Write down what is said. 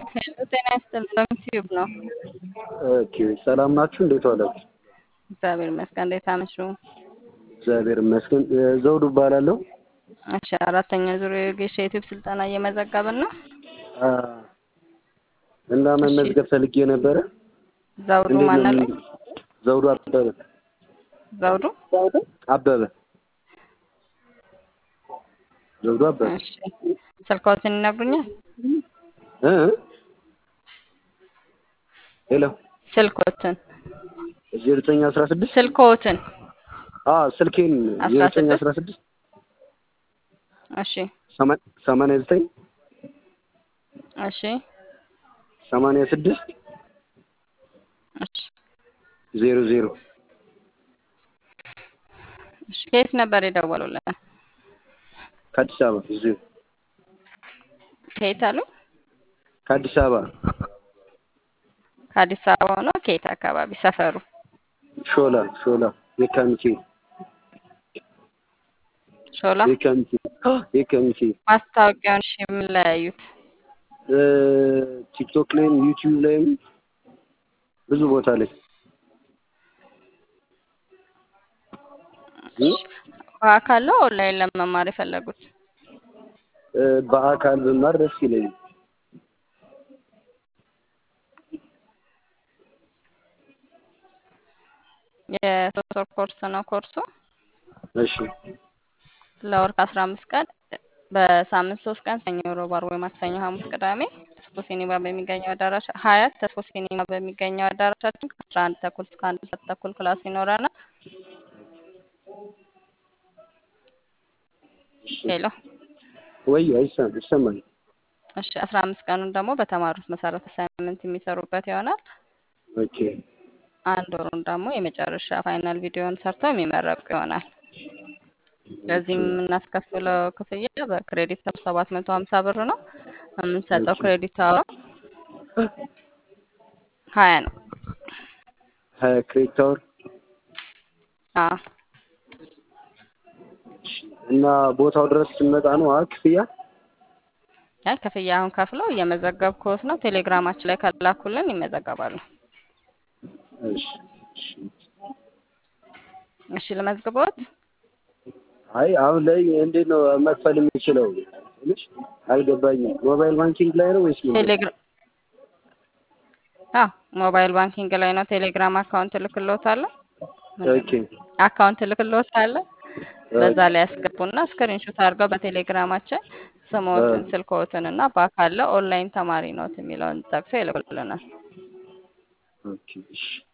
ሄሎ ጤና ይስጥልን ዩቲዩብ ነው። ኦኬ ሰላም ናችሁ? እንዴት ዋላችሁ? እግዚአብሔር ይመስገን። እንዴት አመሹ? እግዚአብሔር ይመስገን። ዘውዱ እባላለሁ። እሺ አራተኛ ዙር የወጌሻ ዩቲዩብ ስልጠና እየመዘገብን ነው። አ፣ እና መመዝገብ ፈልጌ ነበረ። ዘውዱ እንዴት ማን ነው አለ? ምን- ዘውዱ አበበ ዘውዱ አበበ ዘውዱ አበበ እሺ ስልክዎትን ይነግሩኛል? እ እ? ሄሎ ስልክዎትን ዜሮ ዘጠኝ አስራ ስድስት ስልክዎትን አ ስልኬን አስራ ዜሮ ዘጠኝ ስድስት አስራ ስድስት እሺ ሰማ- ሰማንያ ዘጠኝ እሺ ሰማንያ ስድስት እሺ ዜሮ ዜሮ እሺ ከየት ነበር የደወሉልን? ከአዲስ አበባ እዚሁ ከየት አሉ? ከአዲስ አበባ ከአዲስ አበባ ሆኖ ከየት አካባቢ ሰፈሩ? ሾላ ሾላ የካሚቴ ሾላ የካሚቴ የካሚቴ ማስታወቂያውን እሺ የምንለያዩት እ፣ ቲክቶክ ላይም ዩቲዩብ ላይም ብዙ ቦታ ላይ እ? በአካል ነው ኦንላይን ለመማር የፈለጉት? እ፣ በአካል ብማር ደስ ይለኛል። የሶስት ወር ኮርስ ነው ኮርሱ እሺ ለወር ከአስራ አምስት ቀን በሳምንት ሶስት ቀን ሰኞ፣ ሮብ፣ ዓርብ ወይ ማክሰኞ፣ ሐሙስ፣ ቅዳሜ ተስፎ ሲኒማ በሚገኘው አዳራሽ ሀያት ተስፎ ሲኒማ በሚገኘው አዳራሻችን ከአስራ አንድ ተኩል እስከ አንድ ሰዓት ተኩል ክላስ ይኖረናል። እሺ ሄሎ ወይ አይሰማም ይሰማል። እሺ አስራ አምስት ቀኑን ደግሞ በተማሩት መሰረት አሳይመንት የሚሰሩበት ይሆናል። ኦኬ አንድ ወሩን ደግሞ የመጨረሻ ፋይናል ቪዲዮን ሰርተው የሚመረቁ ይሆናል። ለዚህ የምናስከፍለው ክፍያ በክሬዲት አወር ሰባት መቶ ሀምሳ ብር ነው። የምንሰጠው ኦኬ ክሬዲት አወር ሀያ ነው። ሀያ ክሬዲት አወር አዎ እሺ። እና ቦታው ድረስ ስንመጣ ነው አ ክፍያ አይ ክፍያ አሁን ከፍለው እየመዘገብኩት ነው። ቴሌግራማችን ላይ ከላኩልን ይመዘገባሉ። እሺ እሺ። እሺ ልመዝግቦት? አይ አሁን ላይ እንዴት ነው መክፈል የሚችለው? ትንሽ አልገባኝም። ሞባይል ባንኪንግ ላይ ነው ወይስ ምንድን ነው? ቴሌግራም አዎ ሞባይል ባንኪንግ ላይ ነው። ቴሌግራም አካውንት እልክልዎታለሁ። ምንድን ኦኬ ነው አካውንት እልክልዎታለሁ። በዛ ኦኬ ላይ ያስገቡና ስክሪንሾት አድርገው በቴሌግራማችን አ፣ ስሞትን፣ ስልክዎትን እና በአካል ኦንላይን ተማሪ ኖት የሚለውን ጠቅሰው ይልኩልናል። ኦኬ እሺ